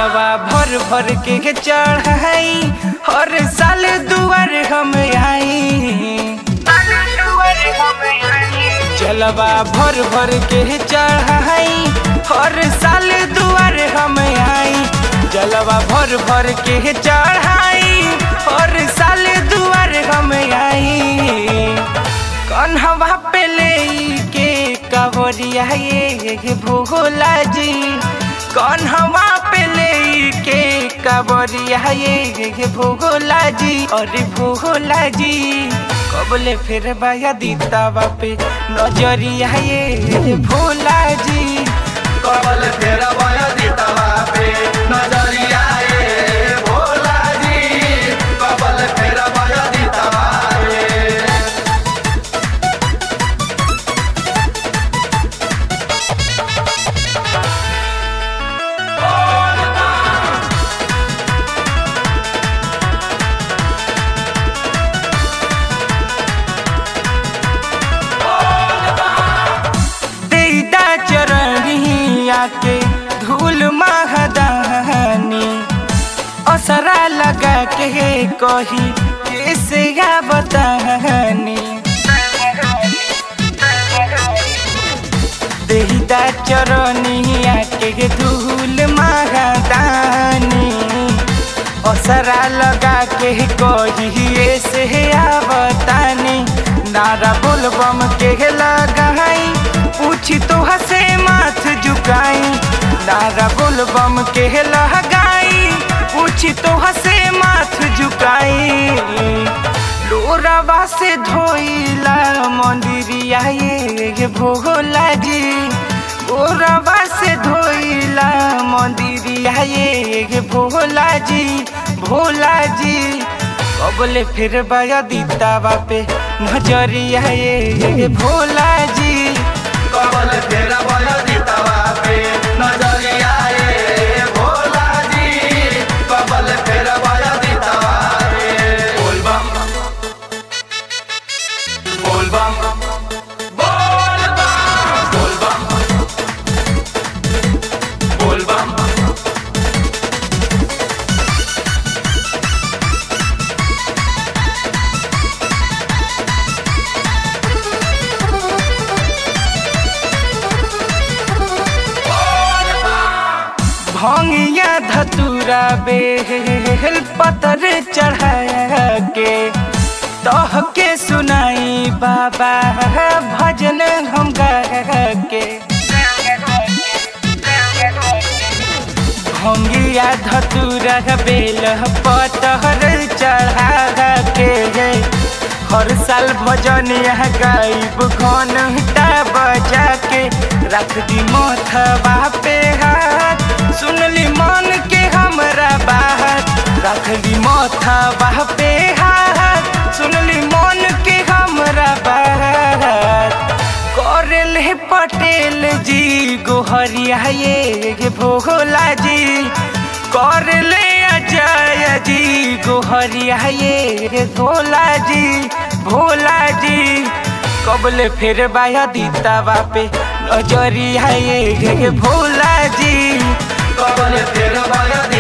जलवा भर भर के चढ़ाई हर साल दुआर हम आई जलवा भर भर के चढ़ाई हर साल दुआर हम आई जलवा भर भर के चढ़ाई हर साल दुआर हम आई कन्हवा पे ले के कवरिया ये भोला जी कन्हवा पे ले के कवरिया ये भोला जी अरे भोला जी कबले फिर बाया दीतावा पे नजरिया ये भोला जी कबल फेरा बया दीतवा पे नजरिया ए भोला जी कबल फेरा बया दीतवा पे देदा चरणिया के धूल महदानी असरा लगा के कही कैसे या बतानी देदा चरणिया के धूल महदानी असरा लगा के कही ऐसे या बतानी नारा बोलबम के लगाई पूछी तो हसे माथ झुकाई नारा बोलबम के लगाई पूछी तो हसे माथ झुकाई लोरावा से धोइला मंदिरिया ये भोला जी लोरावा से धोइला मंदिरिया ये भोला जी भोला जी कबले फिर बाया दीतावा पे नजरिया ये भोला जी कबल फेरा बया दीतवा पे नजरिया ए भोला जी कबल फेरा बया दीतवा पे बोल बम बोल बम बोल बम बोल बम बोल बम भंगिया धतूरा बेल पतर चढ़ा के तह के सुनाई बाबा भजन हम गा के भंगिया धतूरा बेल पतर चढ़ा के हर साल भजन यहाँ गायब घंटा बजा के रख दी मोथबा पे हाथ सुनली मन के हमरा बात रख दी मोथबा पे हाथ सुनली मन के हमरा बात करेल हे पटेल जी गोहरिया ये भोला जी करले अजय जी गोहरिया ये भोला जी भोला जी कबले फिर बाया दीतावा पे नजरिया ये भोला जी कबल फेरा बया